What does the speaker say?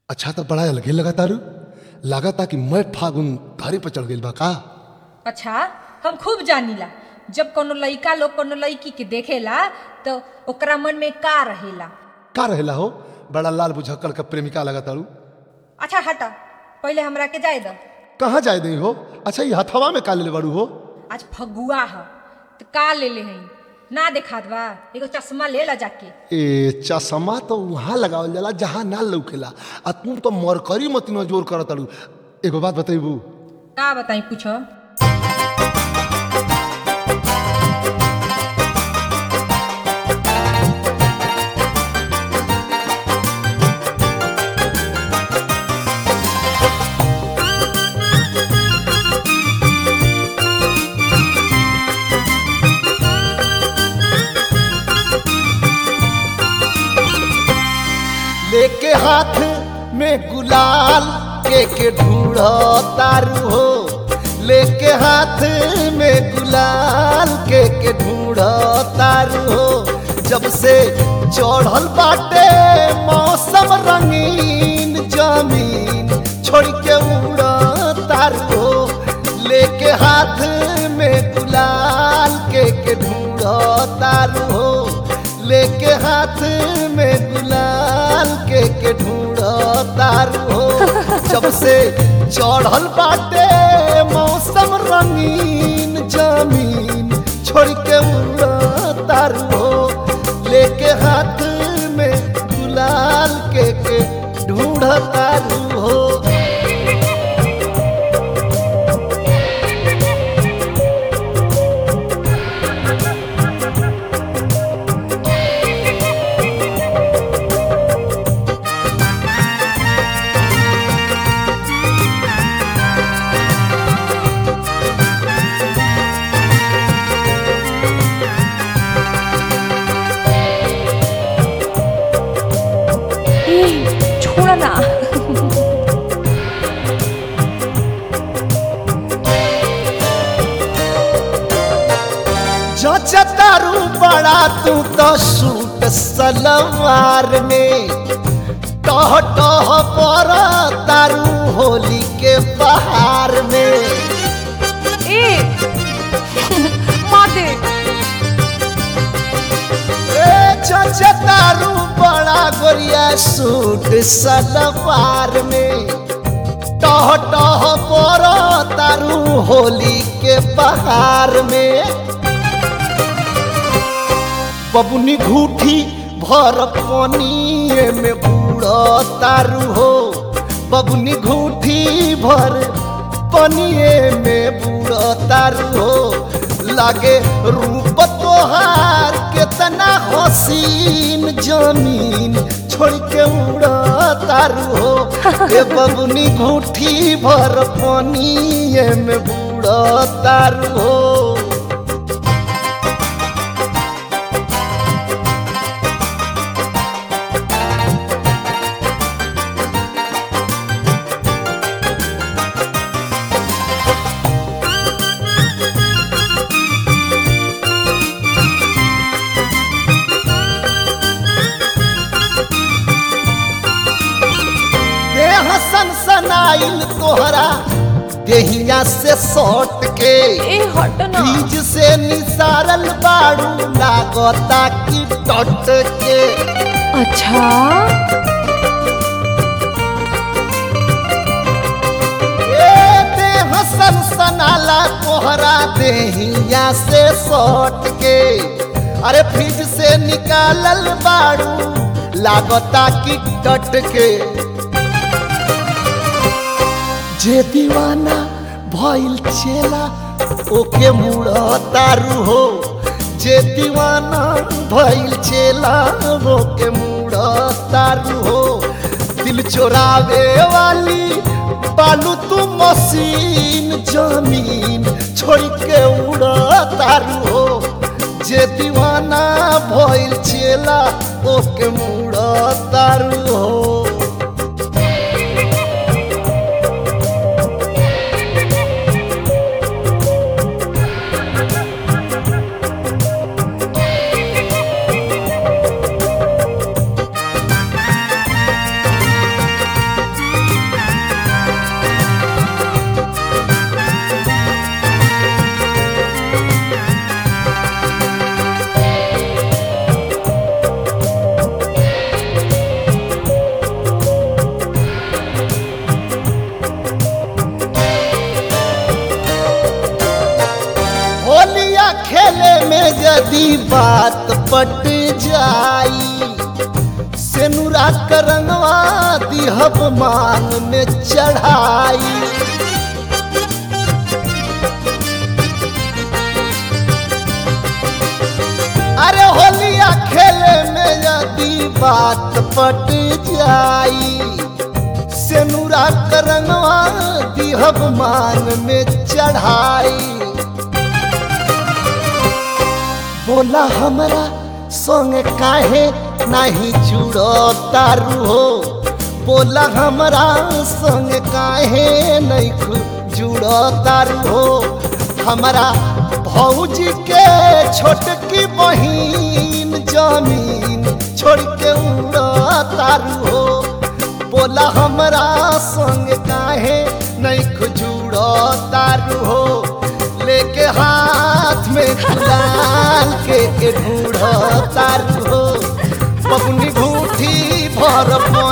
अच्छा तो बड़ा अलगे लगा तारू लागता कि मैं फागुन धारे पर चढ़ गइल बा का अच्छा हम खूब जानीला जब कोनो लइका लोग कोनो लड़की के देखेला तो ओकरा मन में का रहेला का रहेला हो बड़ा लाल बुझक्कड़ का प्रेमिका लगा तारू अच्छा हटा पहले हमरा के जाए दो कहाँ जाए दई हो अच्छा ये हथवा में का ले बारू हो आज फगुआ ह तो का ले ले हई ना देखात बा एगो चश्मा ले ला जाके ए चश्मा तो वहाँ लगावल जाला जहाँ ना लौकेला आ तू तो मरकरी मती न जोर कर तारू एगो बात बतैबू का बताई पूछो लेके हाथ में गुलाल के के ढूंढ तारू हो लेके हाथ में गुलाल के के ढूंढ तारू हो जब से चढ़ल बाटे मौसम रंगीन जमीन छोड़ के उड़ तारू हो लेके हाथ में गुलाल के के ढूंढ तारू हो लेके हाथ में गुलाल के के ढूंढ तारू हो जब से चढ़ल बाटे मौसम रंगीन जमीन छोड़ के उड़ तारू हो लेके हाथ में गुलाल के के ढूंढ तारू हो ए, छोड़ ना जचतारू बड़ा तू तो सूट सलवार में टह टह पर तारू होली के बहार में ए मार दे ए जचतारू बड़ा गोरिया सूट सलवार में टह टह पर तारू होली के बहार में बबुनी घूठी भर पनिए में बूढ़ तारू हो बबुनी घूठी भर पनिए में बूढ़ तारू हो लागे रूप तोहार केतना हसीन जमीन छोड़ के उड़ तारू हो ए बबुनी घूठी भर पनिए में बूढ़ तारू हो देह सनसनाइल तोहरा देहिया से सट के ए हट ना बीज से निसारल बाड़ू लागता की टट के अच्छा ए देह सनसनाला तोहरा देहिया से सट के अरे फ्रिज से निकालल बाड़ू लागता की टट के जे दीवाना भइल चेला ओके मुड़ तारू हो जे दीवाना भइल चेला ओके मुड़ तारू हो दिल चोरावे वाली बालू तू मशीन जमीन छोड़ के उड़ तारू हो जे दीवाना भइल चेला ओके मुड़ तारू हो यदि बात पट जाई सेनुरा करंगवा दिहब मान में चढ़ाई अरे होलिया खेले में यदि बात पट जाई सेनुरा करंगवा दिहब मान में चढ़ाई बोला हमरा संग काहे नहीं जुड़ो तारू हो बोला हमरा संग काहे नहीं खु- जुड़ो तारू हो हमरा भौजी के छोटकी बहिन जमीन छोड़ के उड़ो तारू हो बोला हमरा संग काहे नहीं खुजुड़ो तारू हो लेके हाथ में गुलाल के के ढूढ़ो तारू हो बबुनी भूठी भर